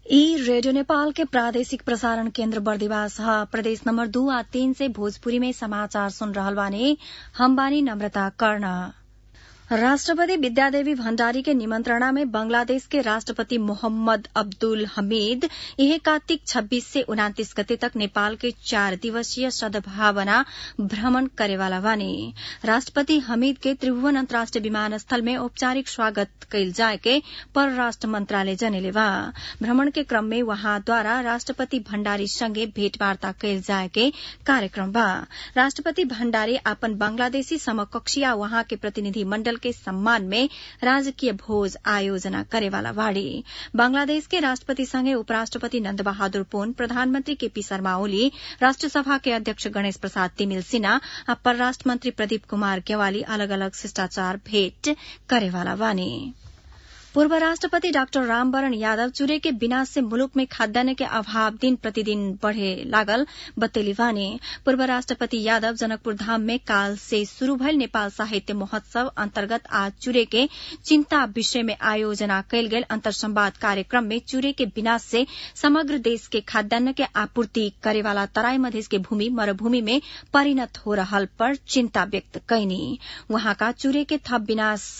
ई रेडियो नेपाल के प्रादेशिक प्रसारण केन्द्र बर्दिवास ह प्रदेश नम्बर दू आ तीन से भोजपुरी में समाचार सुन रहल बानी हम बानी नम्रता कर्ण राष्ट्रपति विद्यादेवी भण्डारी के निमंत्रणा में बांग्लादेश के राष्ट्रपति मोहम्मद अब्दुल हमीद यह कार्तिक छब्बीस से उनातीस गते तक नेपाल के चार दिवसीय सद्भावना भ्रमण करेवाला बानी राष्ट्रपति हमीद के त्रिभुवन अन्तर्राष्ट्रिय विमानस्थल में औपचारिक स्वागत कइल जाए के परराष्ट्र मन्त्रालय जनेले बा भ्रमण के क्रम में वहाँद्वारा राष्ट्रपति भण्डारी सँगै भेटवार्ता कइल जाए के कार्यक्रम बा राष्ट्रपति भण्डारी अपन बांग्लादेशी समकक्षी वहाँ के प्रतिनिधि मण्डल के सम्मान में राजकीय भोज आयोजना करेवाला बाड़ी बांग्लादेश के राष्ट्रपति संगे उपराष्ट्रपति नन्द बहादुर पुन प्रधानमन्त्री केपी शर्मा ओली राष्ट्रसभा के अध्यक्ष गणेश प्रसाद तिमिल सिन्हा आ परराष्ट्र मन्त्री प्रदीप कुमार गेवाली अलग अलग शिष्टाचार भेट करेवाला बानी पूर्व राष्ट्रपति डाक्टर रामवरण यादव चूरे के विनाश से मुलुक में खाद्यान्न के अभाव दिन प्रतिदिन बढ़े लागल बतेली वानी पूर्व राष्ट्रपति यादव जनकपुर धाम में काल से शुरू भयल नेपाल साहित्य महोत्सव अन्तर्गत आज चूरे के चिन्ता विषय में आयोजना कयल गेल अंतर संवाद कार्यक्रम में चूरे के विनाश से समग्र देश के खाद्यान्न के आपूर्ति करेवाला तराई मधेश के भूमि मरूभूमि में परिणत हो रहल पर चिन्ता व्यक्त कैनी वहाँका चूरे के थप विनाश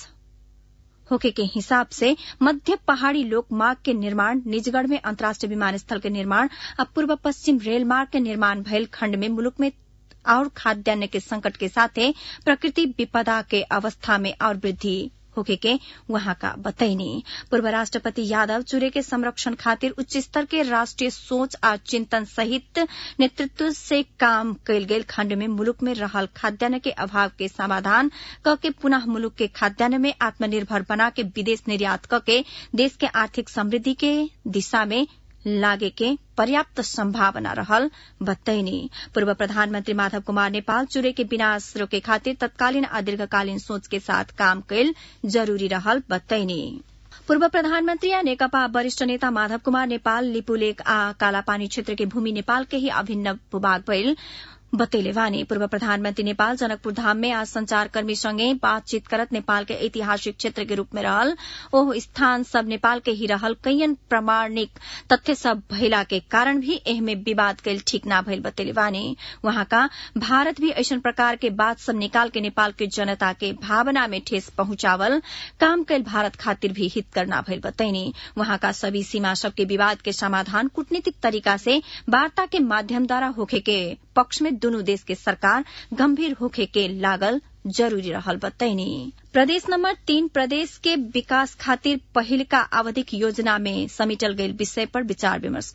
होके के हिसाब से मध्य पहाड़ी लोकमार्ग के निर्माण निजगढ़ में अंतर्राष्ट्रीय विमानस्थल के निर्माण और पूर्व पश्चिम रेल मार्ग के निर्माण भयल खण्ड में मुलुक में और खाद्यान्न के संकट के साथे प्रकृति विपदा के अवस्था में और वृद्धि होके के वहां का बतैनी पूर्व राष्ट्रपति यादव चूरे के संरक्षण खातिर उच्च स्तर के राष्ट्रीय सोच आ चिंतन सहित नेतृत्व से काम कयल गेल खण्ड में मुलुक में रहल खाद्यान्न के अभाव के समाधान क के पुनः मुलुक के खाद्यान्न में आत्मनिर्भर बना के विदेश निर्यात क के देश के आर्थिक समृद्धि के दिशा में लागे के पर्याप्त संभावना रहल बतैनी पूर्व प्रधानमन्त्री माधव कुमार नेपाल चूरे के विनाश रोके खातिर तत्कालीन आ दीर्घकालीन सोच के साथ काम कैल जरूरी रहल बतैनी पूर्व प्रधानमन्त्री आ नेकपा वरिष्ठ नेता माधव कुमार नेपाल लिपुलेक आ कालापानी क्षेत्र के भूमि नेपाल के ही अभिन्न भूभाग भइल बतैले वानी पूर्व प्रधानमन्त्री नेपाल जनकपुर धाम में आज संचारकर्मी सँगै बातचीत करत नेपाल के ऐतिहासिक क्षेत्र के रूप में रहल ओह स्थान सब नेपाल के ही रहल कैयन प्रमाणिक तथ्य सब भइला के कारण भी एहमे विवाद कैल ठीक न भइल बतैले वानी वहाँका भारत भी ऐसन प्रकार के बात सब निकाल के नेपाल के जनता के भावना में ठेस पहुंचावल काम कैल भारत खातिर भी हित करना भइल बतैनी वहाँका सभी सीमा सबके विवाद के समाधान कूटनीतिक तरीका से वार्ता के माध्यम द्वारा होखे के पक्ष में दुनू देश के सरकार गंभीर होखे के लागल जरूरी रहल बतैनी प्रदेश नंबर तीन प्रदेश के विकास खातिर पहिलका आवधिक योजना में समेटल गयल विषय पर विचार विमर्श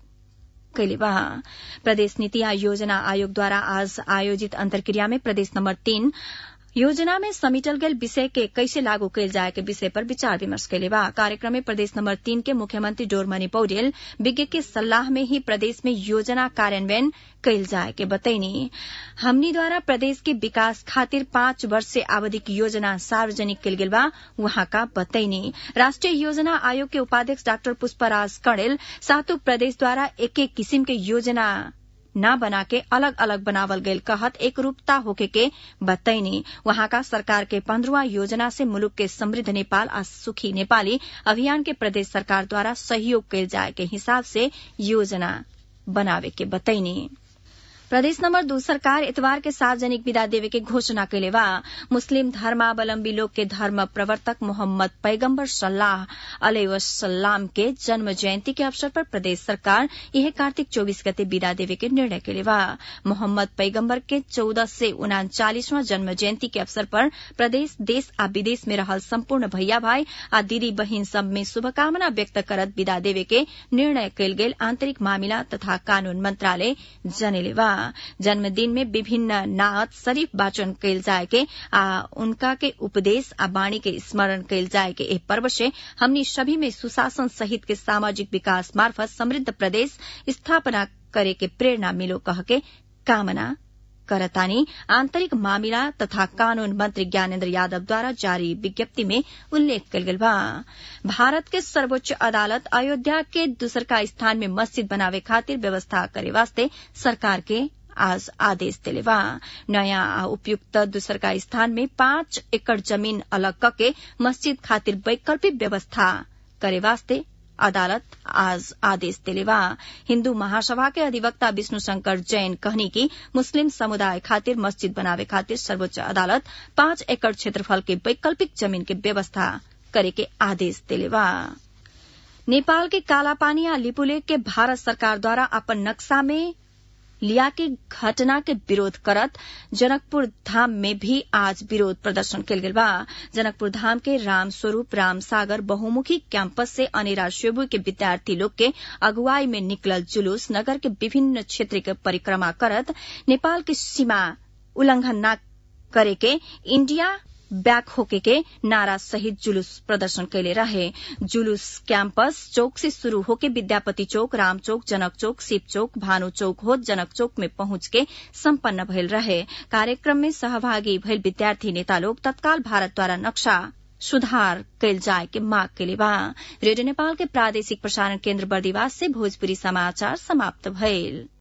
कैले बा प्रदेश नीति आ योजना आयोग द्वारा आज आयोजित अंतर्क्रिया में प्रदेश नंबर तीन योजना में समेटल गेल विषय के कैसे लागू कैल जाए के विषय पर विचार विमर्श कैले बा कार्यक्रम में प्रदेश नंबर तीन के मुख्यमंत्री डोरमणि पौडेल विज्ञ के सलाह में ही प्रदेश में योजना कार्यान्वयन कैल जाए के बतैनी हमनी द्वारा प्रदेश के विकास खातिर पांच वर्ष से आवधिक योजना सार्वजनिक कैल गेल बा वहां का बतैनी राष्ट्रीय योजना आयोग के उपाध्यक्ष डाक्टर पुष्पराज कणेल सातों प्रदेश द्वारा एक एक किसिम के योजना न बना के अलग अलग बनावल गयल कहत एक रूपता होके के बतैनी वहां का सरकार के पंद्रहवा योजना से मुलुक के समृद्ध नेपाल आ सुखी नेपाली अभियान के प्रदेश सरकार द्वारा सहयोग कैल जाए के हिसाब से योजना बनावे के बतैनी प्रदेश नंबर दू सरकार इतवार के सार्वजनिक विदा देवे के घोषणा कैले बा मुस्लिम धर्मावलम्बी लोग के धर्म प्रवर्तक मोहम्मद पैगम्बर सल्लाह अलैवसल्लाम के जन्म जयंती के अवसर पर प्रदेश सरकार यह कार्तिक चौबीस गते विदा देवे के निर्णय कैले बा मोहम्मद पैगम्बर के चौदह से उनाचालीसवां जन्म जयंती के अवसर पर प्रदेश देश आ विदेश में रहल सम्पूर्ण भैया भाई आ दीदी बहिन सब में शुभकामना व्यक्त करत विदा देवे के निर्णय कैल गेल आंतरिक मामिला तथा कानून मंत्रालय जनेले बा जन्मदिन में विभिन्न नात शरीफ वाचन कैल जाए के आ उनका के उपदेश आ वाणी के स्मरण कैल जाए के एह पर्व से हमनी सभी में सुशासन सहित के सामाजिक विकास मार्फत समृद्ध प्रदेश स्थापना करे के प्रेरणा मिलो कह के कामना करतानी आंतरिक मामिला तथा कानून मंत्री ज्ञानेन्द्र यादव द्वारा जारी विज्ञप्ति में उल्लेख कल गेल बा भारत के सर्वोच्च अदालत अयोध्या के दूसरका स्थान में मस्जिद बनावे खातिर व्यवस्था करे वास्ते सरकार के आज आदेश दिले बा नयाँ आ उपयुक्त दूसरका स्थान में पाँच एकड़ जमीन अलग कके मस्जिद खातिर वैकल्पिक व्यवस्था करे वास्ते अदालत आज आदेश दिलेवा हिन्दू महासभा के अधिवक्ता विष्णु शंकर जैन कहनी कि मुस्लिम समुदाय खातिर मस्जिद बनावे खातिर सर्वोच्च अदालत पाँच एकड़ क्षेत्रफल के वैकल्पिक जमीन के व्यवस्था करे के आदेश दिलेवा नेपाल के कालापानी आ लिपुलेक के भारत सरकार द्वारा अपन नक्शा में लिया के घटना के विरोध करत जनकपुर धाम में भी आज विरोध प्रदर्शन कल गेल बा जनकपुर धाम के राम स्वरूप राम सागर बहुमुखी कैंपस से अनेरा शेबू के विद्यार्थी लोग के अगुवाई में निकलल जुलूस नगर के विभिन्न क्षेत्र के परिक्रमा करत नेपाल की सीमा उल्लंघन न करे के इंडिया बैक होके के नारा सहित जुलूस प्रदर्शन कैले रहे जुलूस कैंपस चौक से शुरू होके विद्यापति चौक राम चौक जनक चौक शिव चौक भानु चौक हो जनक चौक में पहुंच के सम्पन्न भइल रहे कार्यक्रम में सहभागी भइल विद्यार्थी नेता लोग तत्काल भारत द्वारा नक्शा सुधार कैल जाए के मांग कैले बा रेडियो नेपाल के प्रादेशिक प्रसारण केन्द्र बर्दिवास से भोजपुरी समाचार समाप्त भइल